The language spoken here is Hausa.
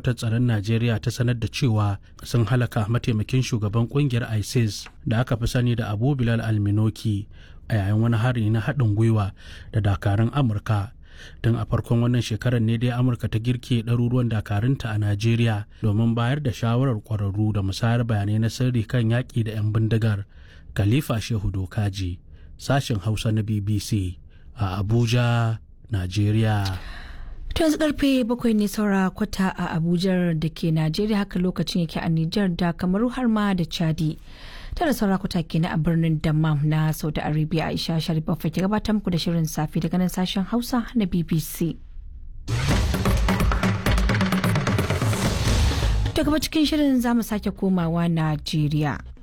hedkwatar tsaron najeriya ta sanar da cewa sun halaka mataimakin shugaban kungiyar isis da aka fi sani da abu bilal alminoki a yayin wani hari na haɗin gwiwa da dakarun amurka tun a farkon wannan shekarar ne dai amurka ta girke ɗaruruwan dakarunta a najeriya domin bayar da shawarar ƙwararru da musayar bayanai na sirri kan yaƙi da 'yan bindigar khalifa shehu dokaji sashen hausa na bbc a abuja najeriya To yanzu karfe bakwai ne saura kwata a Abuja da ke Najeriya haka lokacin yake a Nijar da Kamaru har ma da Chadi. Tara saura kwata kenan a birnin Dammam na Saudi Arabia Aisha Sharif ke gabatar muku da shirin safe daga nan sashen Hausa na BBC. Daga cikin shirin za mu sake komawa Najeriya.